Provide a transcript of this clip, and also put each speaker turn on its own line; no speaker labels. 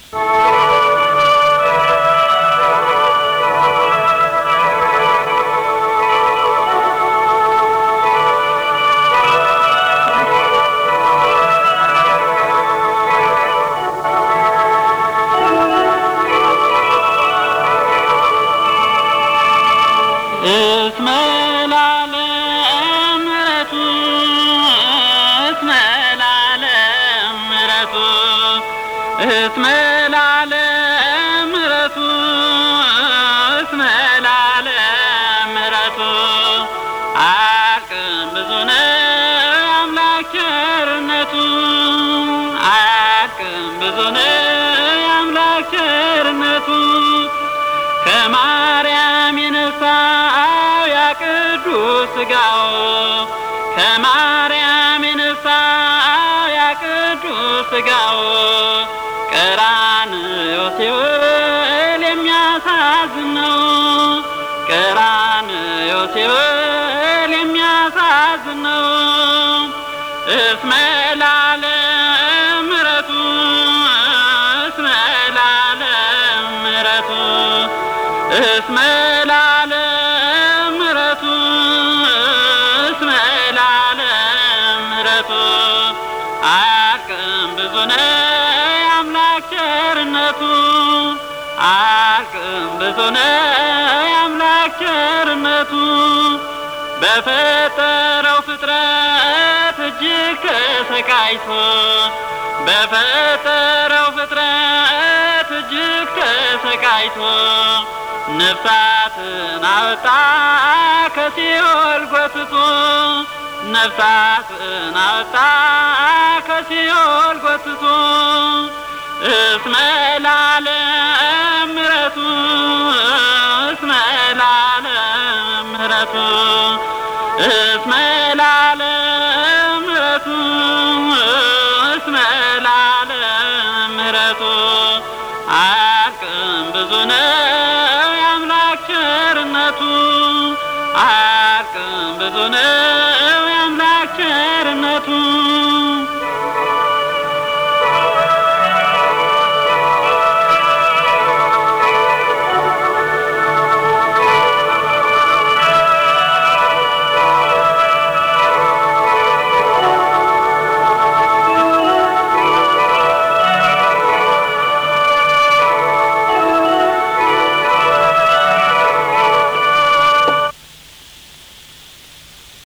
እስመ ለዓለም ምሕረቱ እስመ ለዓለም ምሕረቱ እስመ ለዓለም ምሕረቱ እስመ ለዓለም ምሕረቱ አያልቅም ብዙ ነው አምላክ ቸርነቱ አያልቅም ብዙ ነው አምላክ ቸርነቱ ከማርያም የነሳው ያ ቅዱስ ሥጋው ከማርያም የነሳው ያ ቅዱስ ሥጋው ቀራንዮ ሲውል የሚያሳዝን ነው። ቀራንዮ ሲውል የሚያሳዝን ነው። እስመ ለዓለም ምሕረቱ እስመ ለዓለም ምሕረቱ እስመ ለዓለም ምሕረቱ እስመ ለዓለም ምሕረቱ አያልቅም ብዙ ነው የአምላክ ቸርነቱ አያልቅም ብዙ ነው የአምላክ ቸርነቱ በፈጠረው ፍጥረት እጅግ ተሰቃይቶ በፈጠረው ፍጥረት እጅግ ተሰቃይቶ ነፍሳትን አወጣ ከሲኦል ጎትቶ ነፍሳትን አወጣ ከሲኦል ጎትቶ እስመ ለዓለም ምሕረቱ እስመ ለዓለም ምሕረቱ እስመ ለዓለም ምሕረቱ እስመ ለዓለም ምሕረቱ አያልቅም ብዙ ነው የአምላክ ቸርነቱ አያልቅም ብዙ ነው የአምላክ ቸርነቱ